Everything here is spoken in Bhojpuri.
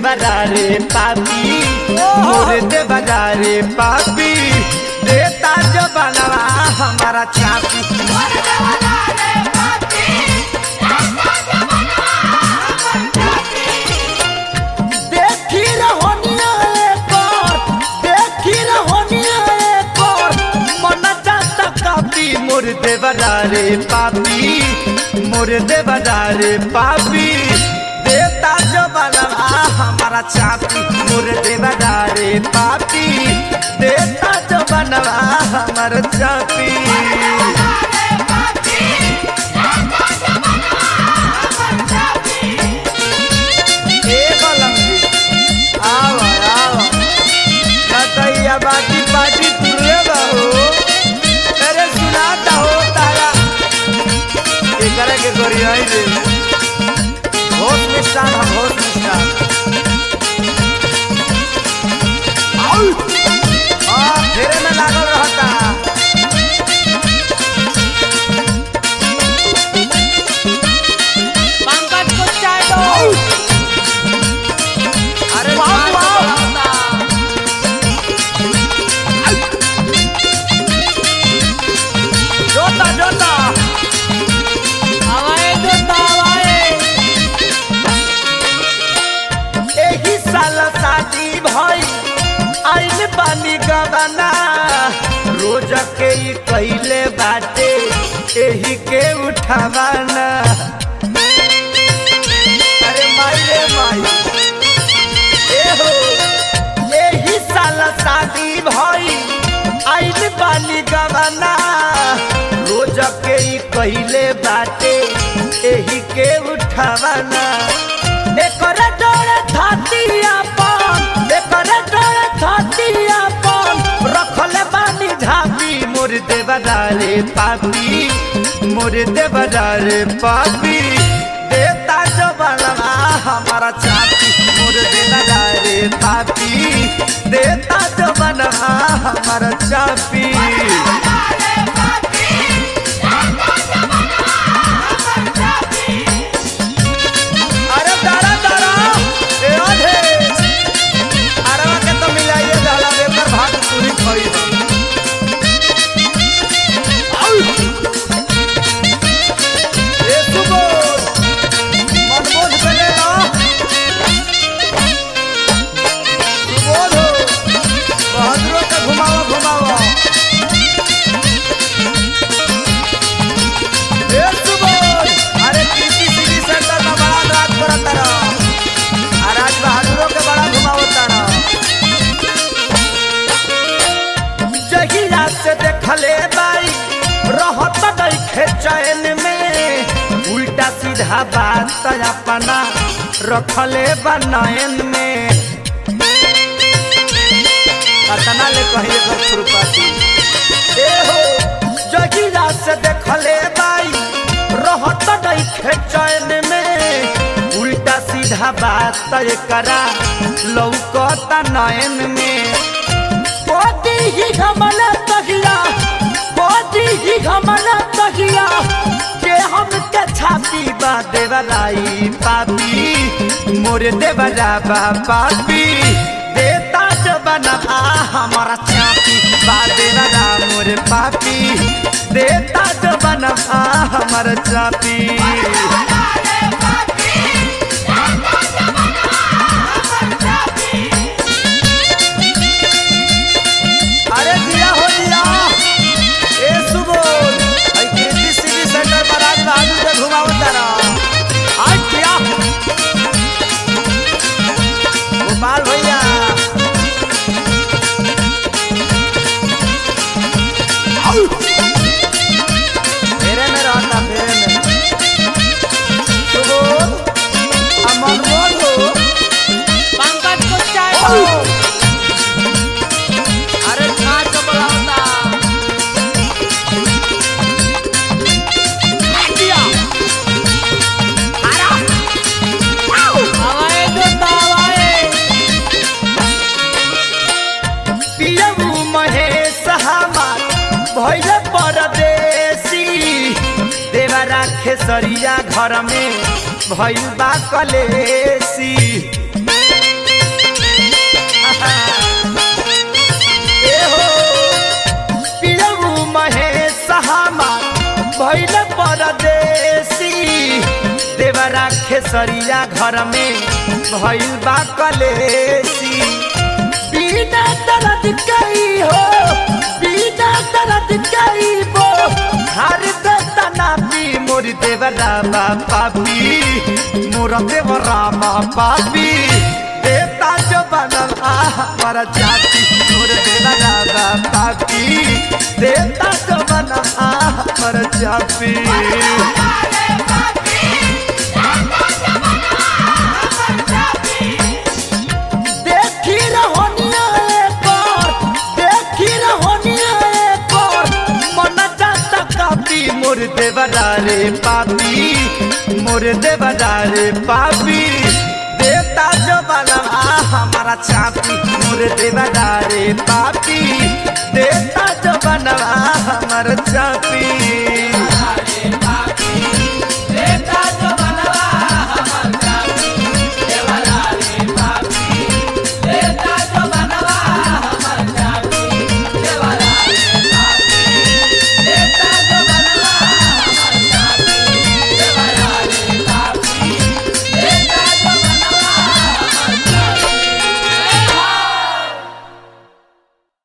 देवरारे पापी मोर देवरारे पापी देता जो बनवा हमारा चापी देखी रहोनिया एक और देखी रहोनिया एक और मन जाता कापी मोर देवरारे पापी मोर देवरारे पापी देता जो बनवा हमारा चापी मोर देवरारे पापी देता जो बनवा हमारा चापी ए बलंगी आओ आओ कतैया बाटी पाटी तुरे बहो अरे सुनाता हो तारा एकरा के करियाई रे होश में स्टार हम होश में स्टार आउ हां फेरे में लागल रहता पंकज को चाय दो अरे वाह, वाह वाह। वाह जोता जोता हवाए दो हवाए एही साल शादी भई आइल बानी गवाना रोज के ई कइले बाटे एही के उठावाना अरे माई रे माई ए हो एही साल शादी भई आइल बानी गवाना रोज के ई कइले बाटे एही के उठावाना एकर डोरे धतिया पान एकर डोरे धतिया पान रखले बानी झापी मोर देवदारे पापी मोर देवदारे पापी देता जो बनवा हमारा चापी मोर देवदारे पापी देता जो बनवा हमारा चापी अरे दारा दारा ए आधे अरवा के तो मिलाइए दहला बेकर भाग पूरी खोई आउ ए सुबो मन बोझ पे ले ला सुबोध हो बहादुरों के घुमाओ घुमाओ ए सुबोध अरे कृषि सिटी सेंटर में बड़ा रात करत तारा आ राज बहादुरों के बड़ा घुमाओ तारा जहिया से देखले बाई रहत नइखे चैन में उल्टा सीधा बात अपना रखले बा नयन में कतना ले कहिए कर खुरपाती ए हो जगिरा से देखले बाई रहत नइखे चैन में उल्टा सीधा बात करा लौकता नयन में कोती ही हमला तगिया कोती ही हमला तगिया के हम के छाती बा देवराई पापी मोरे देवरा बा पापी देता जो बना हमारा चापी बा देवरा मोरे पापी देता जो बना हमारा चापी अरे दिया हो दिया ए सुबोल आई कृति सिटी सेंटर पर आज बहादुर के घुमाओ तारा आज दिया गोपाल भैया आउ! फेरे में रहता फेरे में सुबोल अमन बोल हो पंकज को चाय आउ! दो अरे छाछ को बुलाओ दिया हवाए दो हवाए पियबू महेश हमार भैल परदेसी देवरा खेसरिया घर में भैल बा कलेसी खेसरिया घर में भइल बा कलेसी बिना दर्द कई हो बिना दर्द कई बो हर देता ना पी मोर देवरा पापी मोर देवरा पापी देता जो बनल आ हमारा जाति मोर देवरा पापी देता जो बनल आ हमारा जाति देखी रहोनिया एक और देखी रहोनिया एक और मन जाता कापी मोर देवरा रे पापी मोर देवरा रे पापी देता जो बना हमारा चापी मोर देवरा रे पापी देता जो बना हमारा चापी